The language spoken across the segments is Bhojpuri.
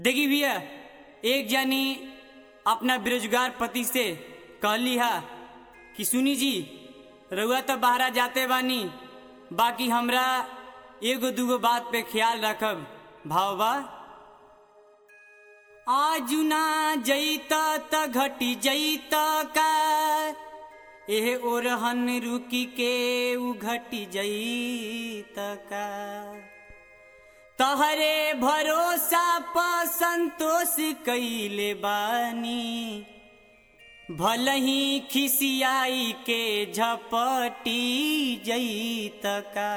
देखी भैया एक जानी अपना बेरोजगार पति से कहली हा कि सुनी जी रउआ तो बाहरा जाते बानी बाकी हमरा एगो दूगो बात पे ख्याल रखब भाव बा आजू ना जईता त घटी जईता का एह ओरहन रुकी के उ घटी जईता का तहरे भरोसा प संतोष कैले बानी भलही खिसियाई के झपटी जईत का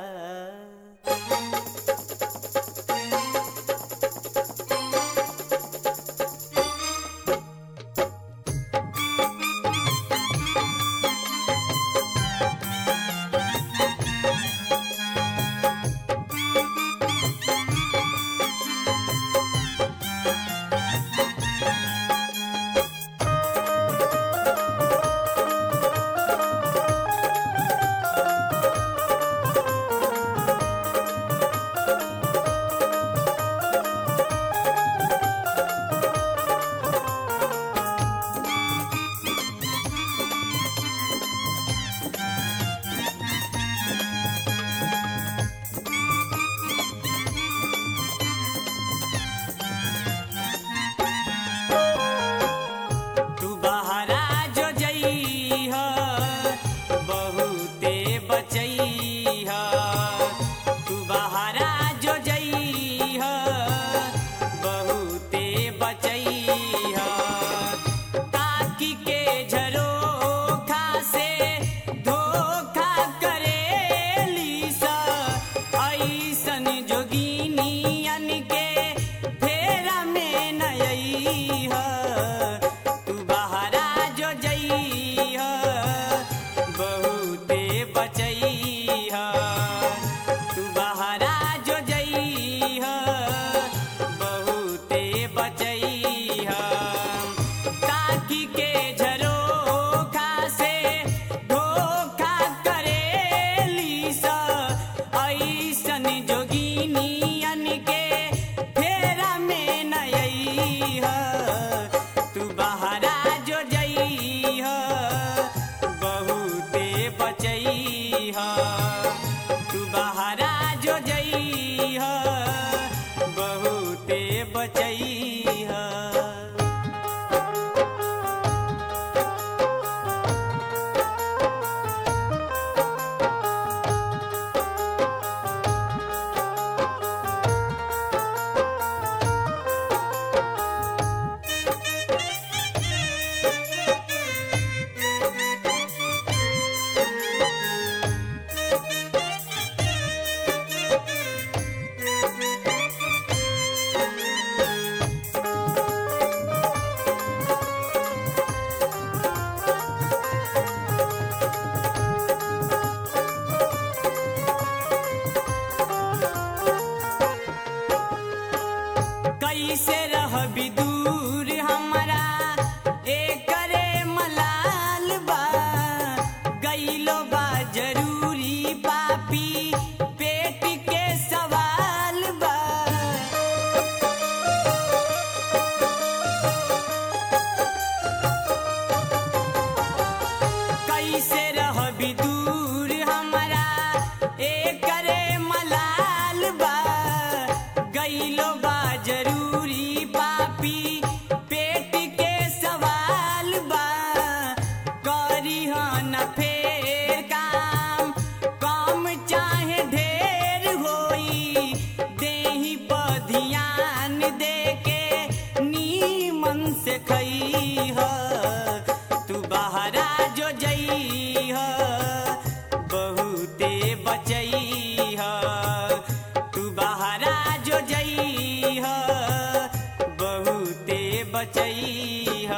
तू बहरा जो जइह बहुते बचइह तू बहरा जो जइह बहुते बचइह ताकि के झरोखा से धोखा करेली सा ऐसन जोगिनियन के फेरा में नयइह तू बहरा जो जइह बहुते बचइह तू बहरा जो जइह बहुते बचइह ताकि के झरोखा से धोखा करेली सा ऐसन जोगिनियन के फेरा में नयइह तू बहरा जो जइह बहुते बचइह तू बहरा जो जइह बहुते बचइह कैसे रह दूर हमारा एकरे मलाल बा गईलो बा जरूरी पापी पेट के सवाल बा कैसे रह दूर हमारा एकरे मलाल बा गईलो बा जरूरी पापी पेट के सवाल बा करी न फेर काम कम चाहे ढेर होई देही पर ध्यान दे के नीमन से खईह तू बहरा जो जइह बहुते बचइह तू बहरा जो जइह बहुते बचइह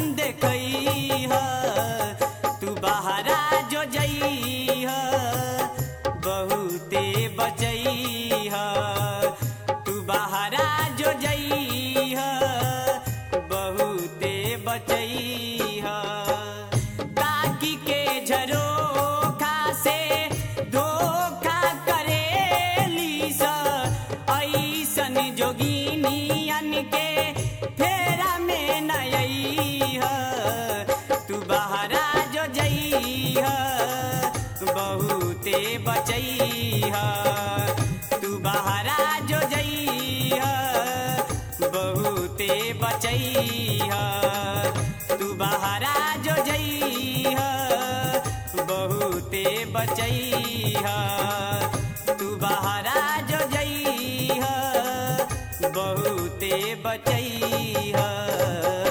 देखई ह तू बहरा जो जई ह बहुते बचई ह तू बहरा जो जई ह बहुते बचई ह ताकि के झरोखा से धोखा करेली स ऐसन जोगिनियन के फेरा में नई तू बहरा जो जई बहुते बचई तू बहरा जो जई बहुते बचई तू बहरा जो जई बहुते बचई तू बहरा जो जई बहुते बचई